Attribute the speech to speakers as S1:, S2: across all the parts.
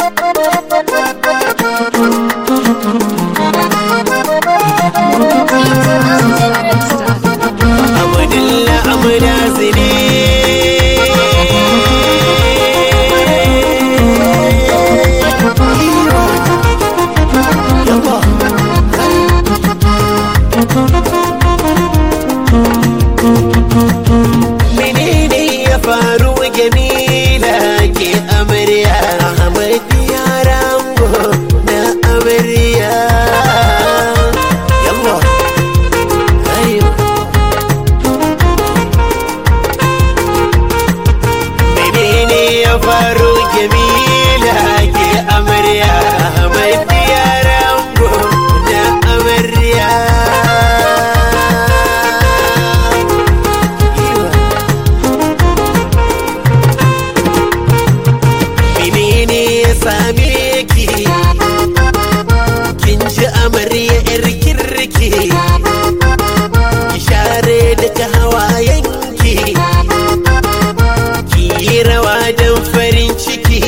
S1: Abdullah Amdazi ne Menene ya faru Jamila ke amarya Ahmad ya rango na amarya Yallah Ayo menene ya faru jamila ke amarya Ahmad ya rango na amarya menene ya same ki kin ji amarya yar kirki ki share duka hawayenki ki yi rawa don farin ciki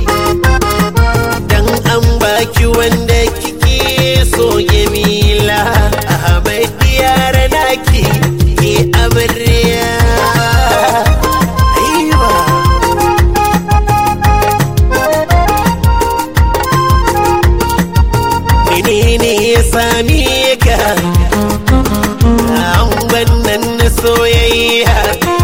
S1: dan an baki wanda kike so jamila ahmad yara naki ki amarya Aiwa. menene ya same ka an wannan na soyayya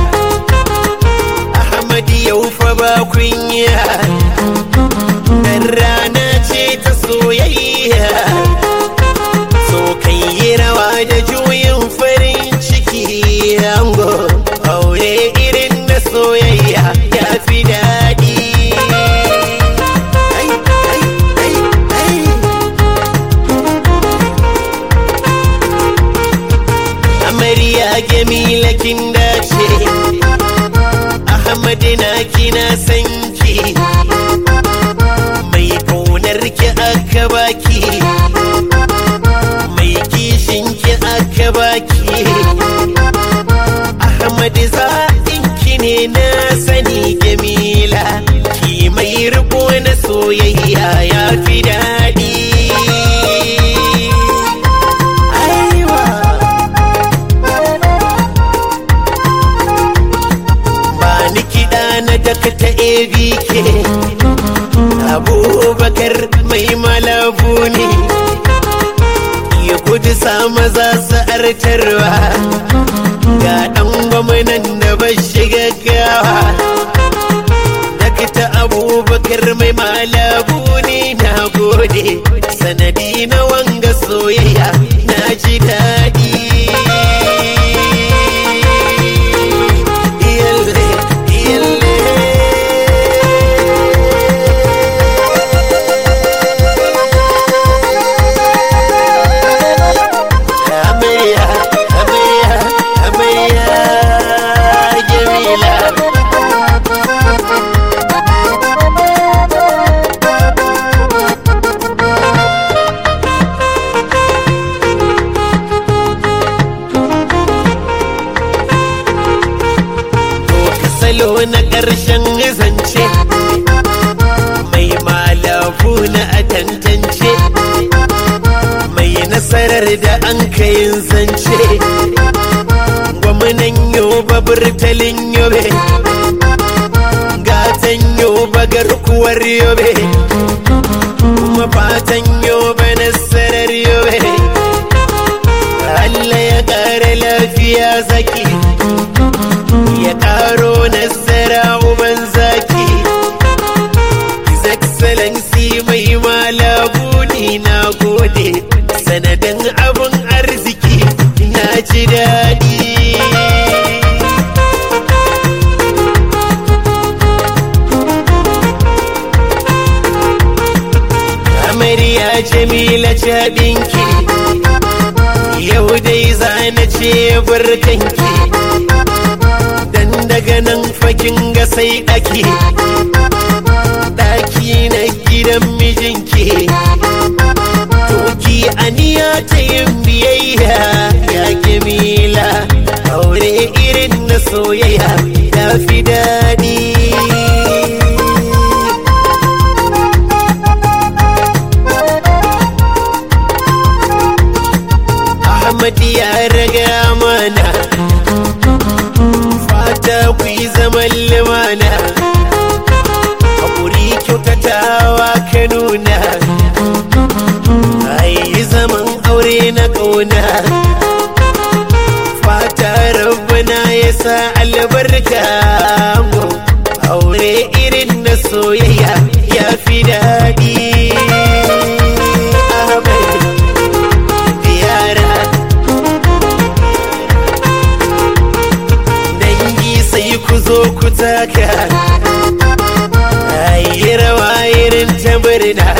S1: Ahmad yau fa ba kunya dan rana ce ta soyayya so kai yi rawa da juyin farin ciki ango aure irin na soyayya ya fi daɗi Ai, ai, ai, ai. amarya jamila kin dace ahmad na kina san ki mai kaunar ki aka baki mai kishin ki aka baki ahmad zaɓin ki ne na sani jamila ki mai riko na soyayya ya fi daɗi Aiwa. ba ni kiɗa na daka ta abk abubakar mai malabu ne ya gudu sa maza su artarwa ga ɗan gwamnan da ba shiga gawa dakta abubakar mai malabu ne na gode sanadi na wanga soyayya na ji daɗi Iyalle, iyalle. Amarya, amarya, amarya, Jamila. ka salo na ƙarshen zance mai malafu na a tantance mai nasarar da an kayin zance gwamnan yoba burtalin yobe gatan yoba garkuwar yobe kuma fatan yobe nasarar yobe Allah ya ƙara lafiya zaki ya karo nasara uban zaki His Excellency mai malabu ni na gode sanadin abin arziki na ji daɗi amarya jamila cabinki yau dai zana ce barkanki dan daga nan fakin ga sai ɗaki ɗaki na gidan mijinki toki aniya ta yin biyayya ya gemila aure irin na soyayya ya fi daɗi Ahmad ya raga mana fata ku yi zaman limana haƙuri kyautatawa ka nuna ayi zaman aure na ƙauna fata rabbana ya sa albarka mu aure irin na soyayya ya fi daɗi Ahmad yara dangi sai ku zo ku taka ayi rawa irin ta murna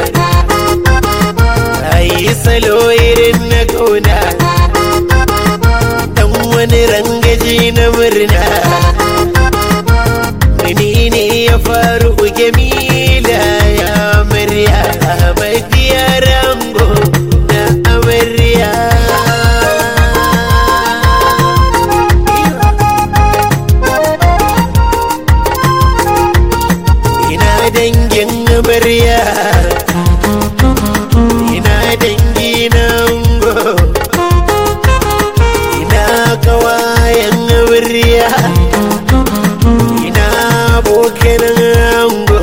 S1: ayi salo irin na kauna dan wani rangaji na murna menene ya faru gemila ya murya ahmad ya rango na amarya ina dangin amarya ina dangi na ango ina kawayen amarya ina abokan ango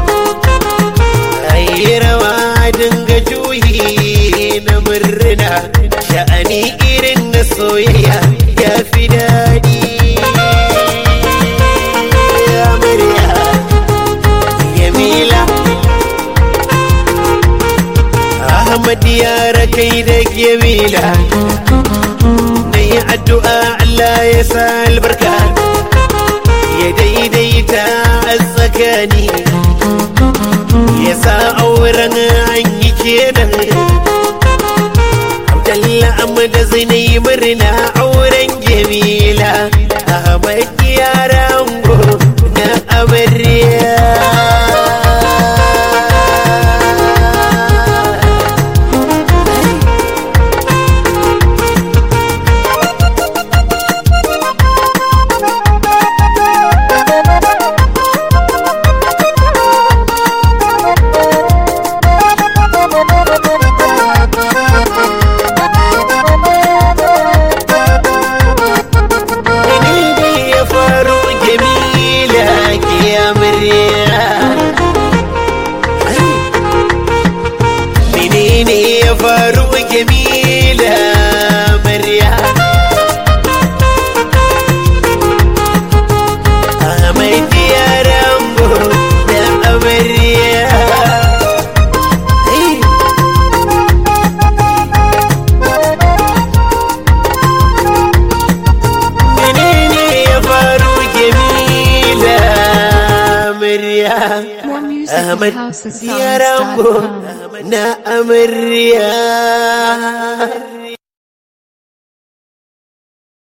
S1: ayi rawa dinga juyi na murna sha'ani irin na soyayya ya fi daɗi amarya Jamila Ahmad yara kai da Jamila Na yi addu'a Allah ya sa albarka Ya daidaita a tsakani Ya sa auren an yi kenan Abdallah Ahmad zai murna auren Jamila Ahmad yara ango na amarya Ni ne ya faru Jamila ke amarya Menene ya faru Jamila amarya Ahmad ya rambo da amarya Hey! menene ya faru Jamila amarya
S2: More music
S1: Ahmad
S2: at
S1: ya rambo
S2: housesongs.com.
S1: na amarya